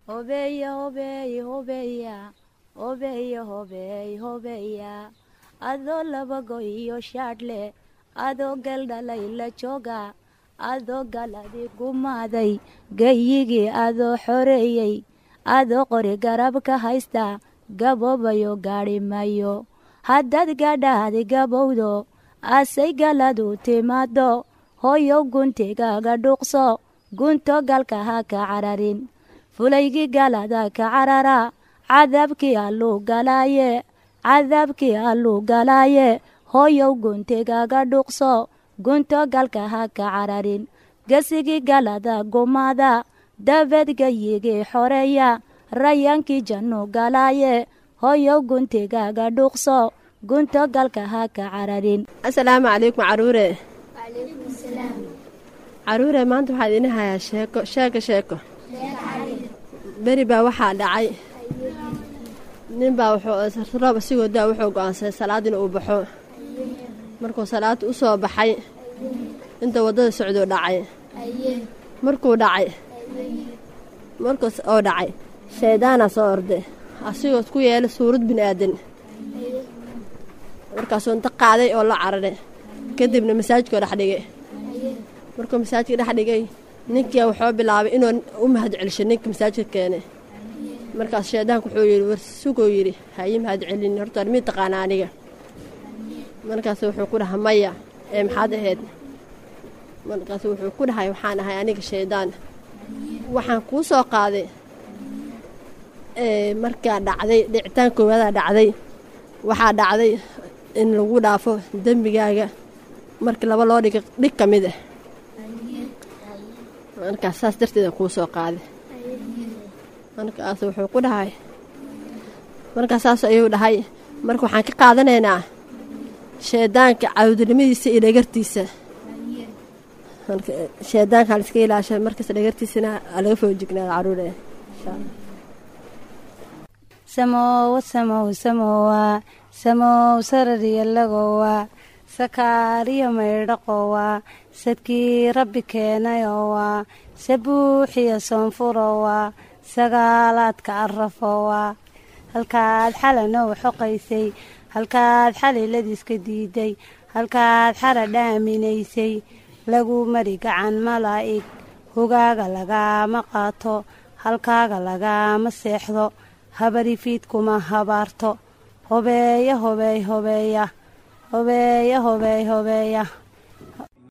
hobeeya hobeey hobeeya hobeeya hobeey hobeeya adoo labago iyo shaadhle adoo galdhalay la jooga adoo galadi gumaaday gayigii adoo xoreeyey adoo qori garab ka haysta gaboobayo gaadhi mayo haddaad gadhaadi gabowdo asay galadu timaado hoyow guntigaaga dhuuqso gunto galka ha ka cararin fulaygii galada ka carara cadaabkii alluu galaaye cadaabkii alluu galaaye hoyow guntigaaga dhuuqso gunto galka ha ka cararin gesigii galada gumaada dabeed gayigii xoreeya rayaankii jannu galaaye hoyow guntigaaga dhuuqso gunto galka ha ka cararin asalaamu calaykum caruure caruure maanta waxaa idiin hayaa sheeko sheeko sheeko beri baa waxaa dhacay nin baa wuxuu roob asigoo daa wuxuu go-aansaday salaad in uu baxo markuu salaada u soo baxay inta waddada socduu dhacay markuu dhacay markuus oo dhacay shayddaanaa soo orday asigoo ku yeelay suurad bini aadan markaasuu inta qaaday oo la cararay kadibna masaajidkoo dhex dhigay markuu masaajidka dhex dhigay ninkia wuxuu bilaabay inuu u mahad celisho ninka masaajidka keenay markaas shaydaanku wuxuu yidhi warsuguu yidhi hayi mahad celin horta mid taqaana aniga markaas wuxuu ku dhahay maya ee maxaad ahayd markaas wuxuu ku dhahay waxaan ahay aniga shaydaan waxaan kuu soo qaaday markaa dhacday dhicitaan koowadaa dhacday waxaa dhacday in lagu dhaafo dembigaaga markii laba loo dhiga dhig ka mid ah markaas saas darteeda kuu soo qaaday markaas wuxuu ku dhahay markaas saas ayuu dhahay marka waxaan ka qaadanaynaa shaydaanka cawdinimadiisa iyo dhagartiisa shaydaanka haliska ilaasha markasta dhagartiisana laga foojignaada caruure samowa samow samowa samow sarariyalagowa sakaariyo maydhaqowa sadkii rabbi keenayowa sabuuxiyo soonfurowa sagaalaadka arafowa halkaad xalanow xoqaysay halkaad xaliladiiska diiday halkaad xara dhaaminaysay lagu mari gacan malaa'ig hogaaga lagaama qaato halkaaga lagaama seexdo habarifiidkuma habaarto hobeeya hobeey hobeeya hobeeya hobeey hobeeya